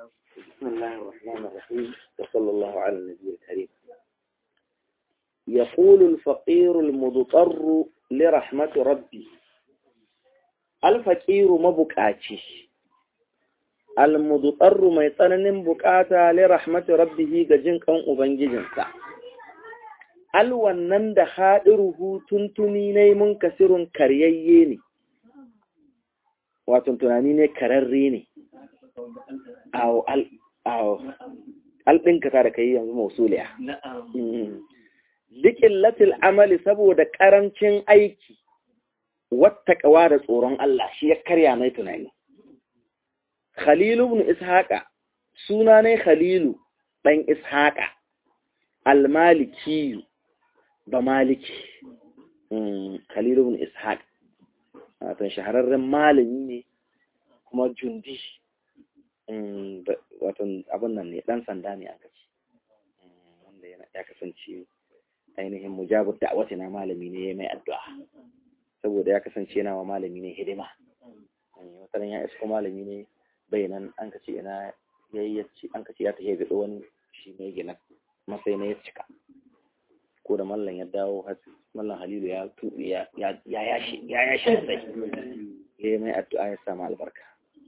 بسم الله الرحمن الرحيم وصلى الله على النبي الكريم يقول الفقير المضطر لرحمة ربي الفقير مبكاتي المضطر ما يتنن بكاتا لرحمة ربه جن كان أبنججنسا alwannan da haɗiruhu tuntuni ne mun kasirun karyayye ne wato tunani ne kararre ne awo alɗinka ta da ka yi yanzu mausuliya likin latil amali saboda ƙarancin aiki wata ƙawa da tsoron Allah shi ya karya mai tunani khalilu ibn ishaqa suna ne khalilu ɗan ishaqa almalikiyu ba maliki khalilu ibn ishaq wato shahararren malami ne kuma jundi wato abin nan ne dan sanda ne aka ce wanda ya kasance ainihin mujabur da'awati na malami ne mai addu'a saboda ya kasance yana wa malami ne hidima wataran ya isko malami ne bayanan an kace ina yayi an kace ya tafi ga wani shi ne gina masai na ya cika ko da mallan ya dawo mallan halilu ya tuɓe ya yashi ya yashi sai ya yi mai addu'a ya samu albarka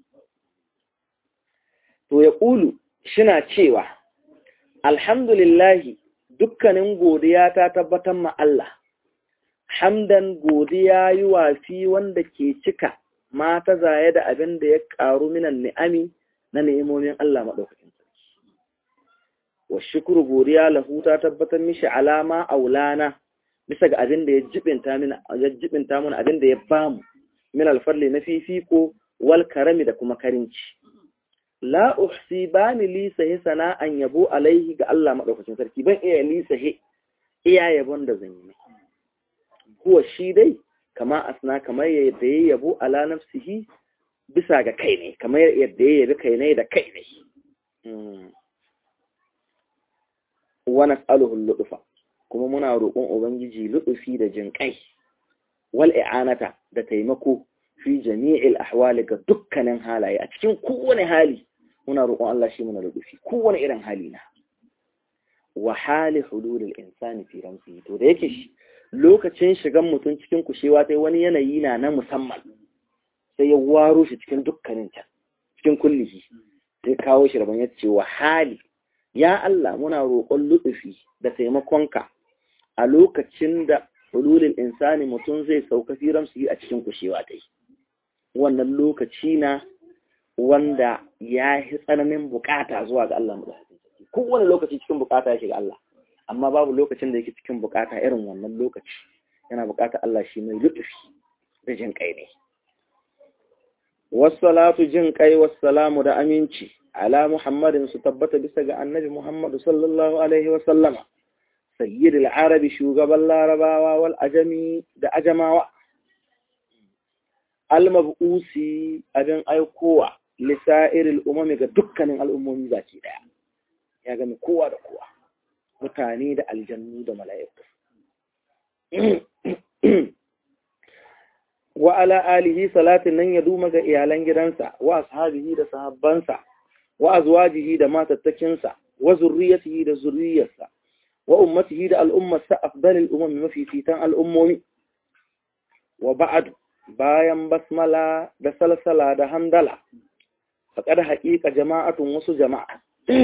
to ya ƙulu shina cewa alhamdulillahi dukkanin godiya ta tabbatar ma Allah hamdan godiya yi wafi wanda ke cika mata zaye da abin da ya ƙaru minan ni'ami na ni'imomin Allah maɗaukakin wa shukuru godiya lahu ta tabbatar mishi alama aulana bisa ga abin da ya jibinta mana ya jibinta mana abin da ya bamu min alfarli na fifiko wal karami da kuma karinci la uhsi bani li sahi sana'an yabo alaihi ga Allah madaukakin sarki ban iya li sahi iya yabon da zan yi kuwa shi dai kama asna kamar yadda ya yabo ala nafsihi bisa ga kai ne kamar yadda ya yabi kai ne da kai ne wa nas'aluhu al-lutfa kuma muna roƙon ubangiji lutufi da jinƙai wal i'anata da taimako fi jami'il ahwali ga dukkanin halaye a cikin kowane hali muna roƙon Allah shi muna lutufi kowane irin hali na wa hali hululul insani fi ramsi to da yake shi lokacin shigan mutum cikin kushewa sai wani yanayi na na musamman sai ya waro shi cikin dukkanin ta cikin kullihi sai kawo shi rabon yace wa hali ya Allah muna roƙon lutufi da taimakonka a lokacin da hululin insani mutum zai sauka firam su yi a cikin kushewa dai wannan lokaci na wanda ya yi tsananin bukata zuwa ga Allah madaukakin sarki kowane lokaci cikin bukata yake ga Allah amma babu lokacin da yake cikin bukata irin wannan lokaci yana bukata Allah shi mai lutufi da jin kai ne wassalatu jin kai wassalamu da aminci ala muhammadin su tabbata bisa ga annabi muhammadu sallallahu alaihi wasallama sayyid al-arabi shugaban larabawa wal ajami da ajamawa al-mab'usi abin aikowa lisa'ir al-umami ga dukkanin al'ummomi baki daya ya gani kowa da kowa mutane da aljannu da mala'iku wa ala alihi salatin nan ya duma ga iyalan gidansa wa ashabihi da sahabbansa wa azwajihi da matattakinsa wa zurriyatihi da zurriyarsa wa ummatihi da al'ummarsa afdalil umami mafifitan al'ummomi wa ba'ad bayan basmala da salsala da hamdala faƙar haƙiƙa jama'atun wasu jama'a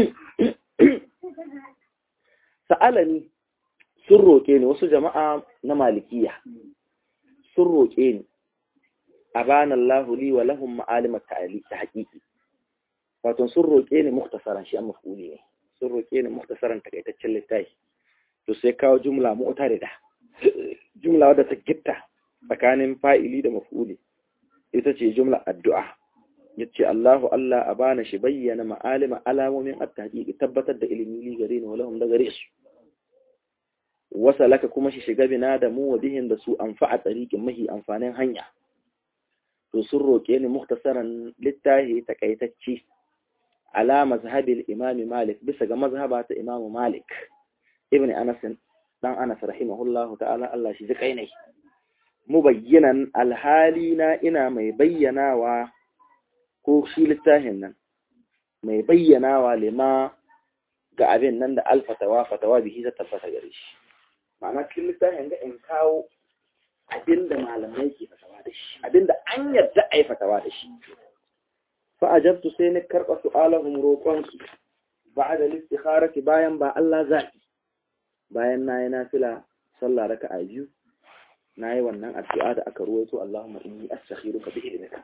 sa'alani sun roƙe ni wasu jama'a na malikiya sun roƙe ni a banan lahuli wa lahun ma'alimar ta haƙiƙi wato sun roƙe ni muktasaran shi an mafuli ne sun roƙe ni muktasaran takaitaccen littafi to sai kawo jumla mu'tarida jumla wadda ta gitta tsakanin fa'ili da mafuli ita ce jumla addu'a yace Allahu Allah a bana shi bayyana ma'alima alamomin at-tahqiqi tabbatar da ilimi li gare ni walahum da gare su wasa laka kuma shi shiga bina da mu wa bihin da su anfa'a tariqin mahi amfanin hanya to sun roke ni muktasaran littahi takaitacci ala mazhabil imam malik bisa ga mazhaba ta imam malik ibn anas dan anas rahimahullahu ta'ala Allah shi zikai ne mubayyinan alhali na ina mai bayyanawa ko shi littafin nan mai bayyanawa lima ga abin nan da alfatawa fatawa bihi ta tabbata gare shi ma'ana cikin littafin ga in kawo abin da malamai ke fatawa da shi abin da an yarda a yi fatawa da shi fa ajabtu sai ni karɓa su'alahum roƙonsu ba da listikharati bayan ba Allah zaɓi bayan na yi nafila sallah raka a biyu na yi wannan addu'a da aka ruwaito Allahumma inni astakhiruka bi ilmika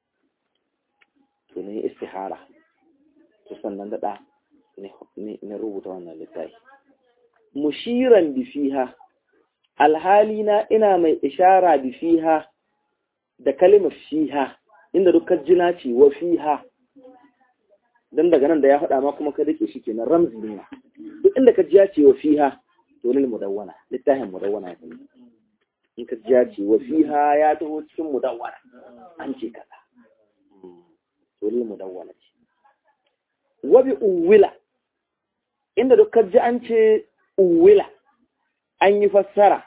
to ne istihara to sannan da na rubuta wannan littafi mushiran bi fiha alhali na ina mai ishara bi fiha da kalimar fiha inda dukkan jina ce wa fiha dan daga nan da ya faɗa ma kuma ka dake shi kenan ramzi ne duk inda ka jiya ce wa fiha to lil mudawwana littafin mudawwana ya kuma in ka jiya ce wa fiha ya taho cikin mudawwana an ce kaza to lil mudawwana ce wa bi uwila inda duk ka ji an ce uwila an yi fassara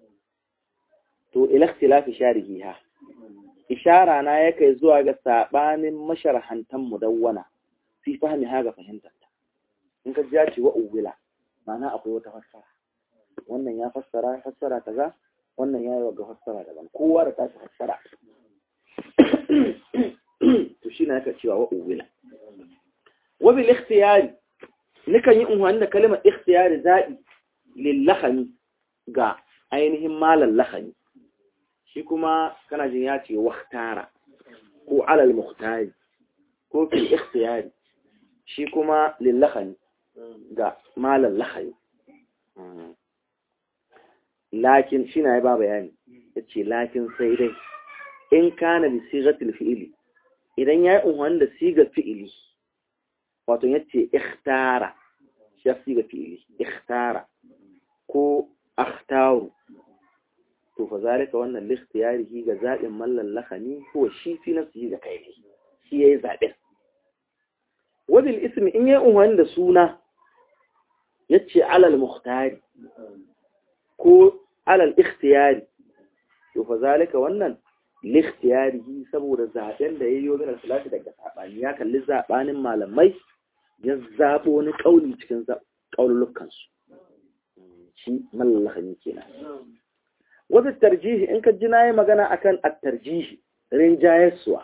to ila ikhtilafi sharihiha ishara na ya kai zuwa ga sabanin masharhantan mudawwana fi fahimi ha ga fahimtar ta in ka ja ce wa uwila ma'ana akwai wata fassara wannan ya fassara fassara kaza wannan ya yi wa ga fassara daban kowa da tashi fassara to shi na yaka cewa wa uwila wa bil ikhtiyari nikan yi unhwani da kalimar ikhtiyari zaɓi lillahani ga ainihin malan lahani shi kuma kana jin ya ce waktara ko alal muhtari ko fil ikhtiyari shi kuma lillahani ga malan lahani lakin shi na ya ba bayani ya ce lakin sai dai in kana bi sigatil fi'ili idan ya yi unhwani da sigar fi'ili wato ya ce ikhtara shi ya siga fi'ili ikhtara ko akhtaru to fa zalika wannan likhtiyarihi ga zaɓin mallan lahani ko shi fi nafsihi ga kai ne shi yayi zaɓin wabil ismi in yayi unwani da suna yace alal mukhtari ko alal ikhtiyari to fa zalika wannan likhtiyarihi saboda zaɓen da yayi min salati daga sabani ya kalli zabanin malamai ya zabo wani kauli cikin kaululukan su shi mallan lahani kenan wata tarjihi in ka ji na yi magana akan at-tarjihi rinjayarsuwa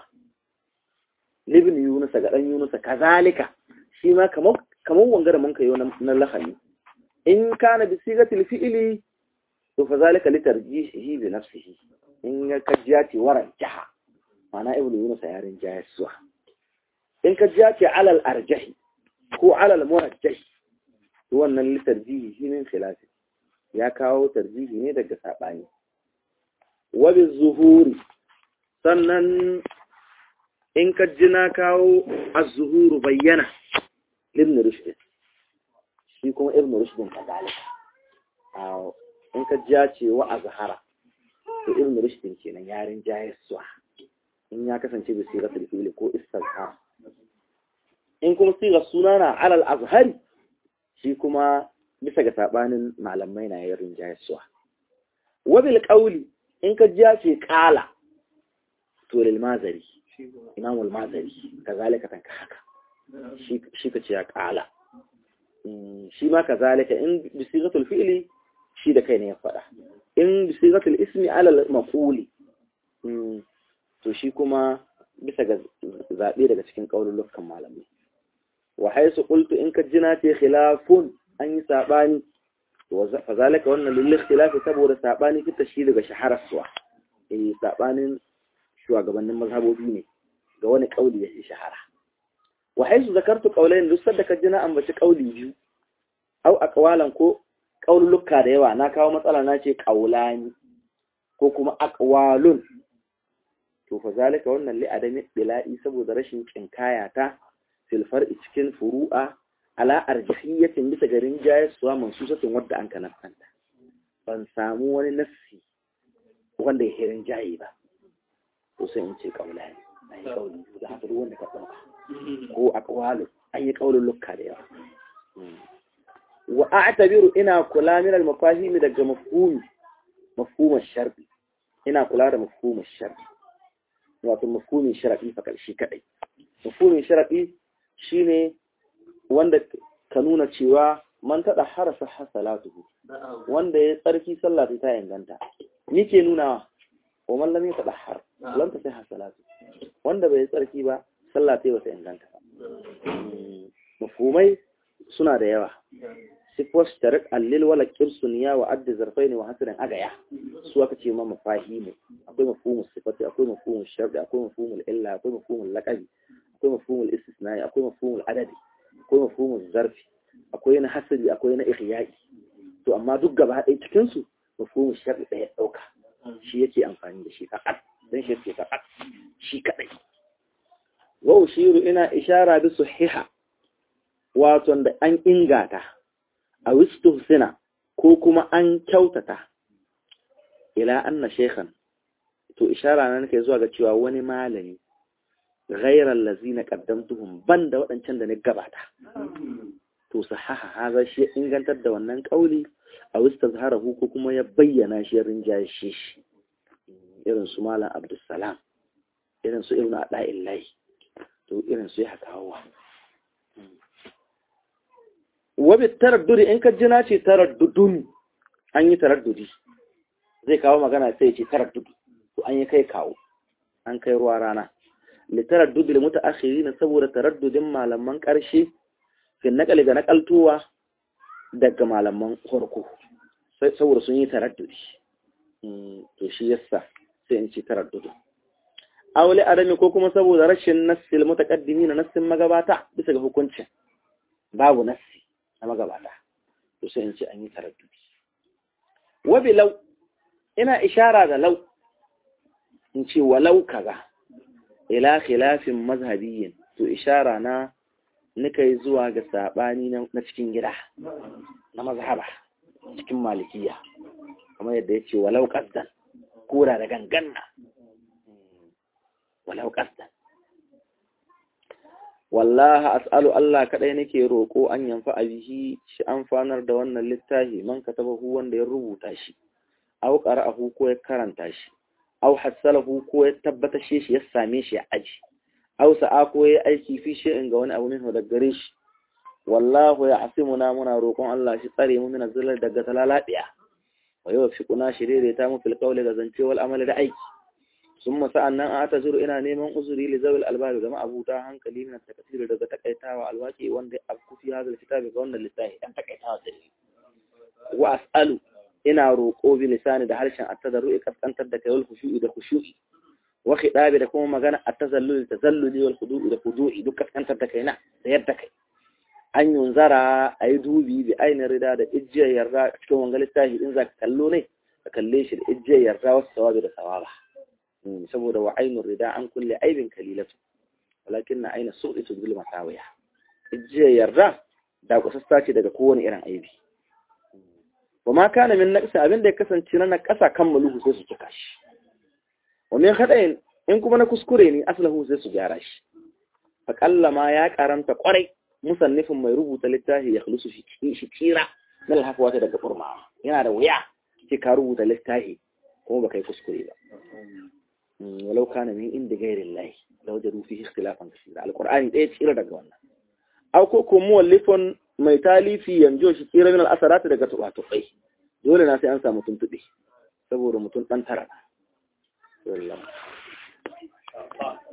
libin yunusa ga ɗan yunusa kazalika shi ma kamar wangara mun kayo na lahani in kana bi sigatil fi'ili to fa zalika li tarjihi bi nafsihi in ka kajiya ce waran jaha mana ibnu yunusa ya rinjayarsuwa in ka jiya ce alal arjahi ko alal murajjahi to wannan li tarjihi shi ne khilafi ya kawo tarjihi ne daga saɓani wabi zuhuri sannan in ka ji na kawo az-zuhuru bayyana ibn rushd shi kuma ibn rushd ka dalika in ka ji ce wa azhara to ibn rushd kenan yarin jayiswa in ya kasance bi siratul fi'li ko istazhar in kuma sigar sunana alal azhari shi kuma bisa ga sabanin malamai na yarin jayiswa wabil qawli in ka ji ce kala to lil mazari imam al mazari kazalika tanka haka shi shi ka ce ya kala shi ma kazalika in bi sigatul fi'li shi da kai ne ya fada in bi sigatul ismi ala al maquli to shi kuma bisa ga zabe daga cikin kaululukan malamai wa haisu qultu in ka jina ce khilafun an yi sabani fazalika wannan lil ikhtilafi saboda sabani fita shi daga shaharar suwa eh sabanin shugabannin mazhabobi ne ga wani kauli ya shahara wa haisu zakartu qawlayn duk sadda ka jina ambaci kauli biyu au aqwalan ko qaululuka da yawa na kawo matsala na ce qaulani ko kuma aqwalun to fazalika wannan li adami bila'i saboda rashin kinkaya ta fil far'i cikin furu'a ala arjihiyatin bisa garin jayaswa mansusatin wadda an kanafanta ban samu wani nassi wanda ya hirin jayi ba to sai in ce kaula ne an yi kauli da haka duk wanda ka ɗauka ko a kawalu an yi kaulin lukka da yawa wa a'tabiru ina kula min al-mafahimi daga mafhumi mafhumar shar'i ina kula da mafhumar shar'i wato mafhumin shar'i fa karshe kadai mafhumin shar'i shine wanda ka nuna cewa man tada harasa hasalatuhu wanda ya tsarki sallah ta inganta ni ke nuna wa man lam yatadahhar lam tasih hasalatu wanda bai tsarki ba sallah ta bata inganta ba mafhumai suna da yawa sifwas tarik allil wala kirsuniya wa adda zarfaini wa hasirin agaya su aka ce ma mafahimu akwai mafhumul sifati akwai mafhumul shar'i akwai mafhumul illa akwai mafhumul laqabi akwai mafhumul istisnai akwai mafhumul adadi akwai mafhumul zarfi akwai na hasiri akwai na ihyai to amma duk gaba ɗaya cikin su mafhumul shar'i ɗaya ɗauka shi yake amfani da shi fakat dan shi yake fakat shi kadai wa ushiru ina ishara bi sahiha wato da an ingata a wistuhsina ko kuma an kyautata ila anna shekhan to ishara na nake zuwa ga cewa wani malami ghairar lazina qaddamtuhum banda waɗancan da na gabata to sahaha haza shi ya ingantar da wannan kauli a wistazharahu ko kuma ya bayyana shi rinjaye shi irin su malam abdussalam irin su ibnu ada'illahi to irin su ya hakawa wabi taraddudi in ka jina ce taraddudun an yi taraddudi zai kawo magana sai ce taraddudi to an yi kai kawo an kai ruwa rana li taraddudi li mutaakhiri na saboda taraddudin malaman karshe fi nakali ga nakaltuwa daga malaman farko saboda sun yi taraddudi to shi yasa sai in ce taraddudi aure adami ko kuma saboda rashin nassil mutaqaddimi na nassin magabata bisa ga hukuncin babu nassi na magabata to sai in ce an yi taraddudi wabi lau ina ishara da lau in ce walau kaza ila khilafin mazhabiyyin to ishara na nika yi zuwa ga sabani na cikin gida na mazhaba cikin malikiya kamar yadda ya ce walau qasdan kura da ganganna walau qasdan wallaha as'alu Allah kadai nake roko an yanfa bihi shi amfanar da wannan littafi man katabahu wanda ya rubuta shi aw qara'ahu ko ya karanta shi aw hassalahu ko ya tabbata shi ya same shi a aji aw sa'a ko ya aiki fi in ga wani abu minhu daga gare shi wallahu ya asimuna muna roƙon Allah shi tsare mu min zalal daga talalabiya wa yuwaffiquna shirire ta mu fil qawli ga zance wal amali da aiki sun masa annan a ta zuru ina neman uzuri li zawil albabi ga ma'abuta hankali min takasir daga takaitawa alwaki wanda abku fi hadal kitabi ga wannan littafi dan takaitawa da ni wa as'alu ina roƙo bi lisani da harshen at-tadarru'i kaskantar da kayul khushu'i da khushu'i wa khidabi da kuma magana at-tazallul tazalluli wal khudu'i da khudu'i duk kaskantar da kaina da yadda kai an yunzara ayi dubi bi ainin rida da ijjiyar yarda cikin wangan littafi in zaka kallo ne ka kalle shi da ijjiyar yarda wasu sawabi da sawaba saboda wa ainun rida an kulle aibin kalilatu walakin na aina so ita zul masawiya jiya yarda da kusasta ce daga kowane irin aibi wa ma kana min naqsa abin da ya kasance na kasa kan maluhu sai su cika shi wa min khada'in in kuma na kuskure ne aslahu sai su gyara shi fa ma ya karanta kwarai musannifin mai rubuta littafi ya khulusu shi kira na alhafawata daga burma yana da wuya ce ka rubuta littafi kuma baka yi kuskure ba ولو كان من عند غير الله لوجدوا فيه اختلافا كثيرا القرآن ɗaya tsira daga wannan aw ko ko muwallifun mai talifi yanjo shi tsira min al-asarat daga tubatufai dole na sai an samu tuntube saboda mutum dan tara wallahi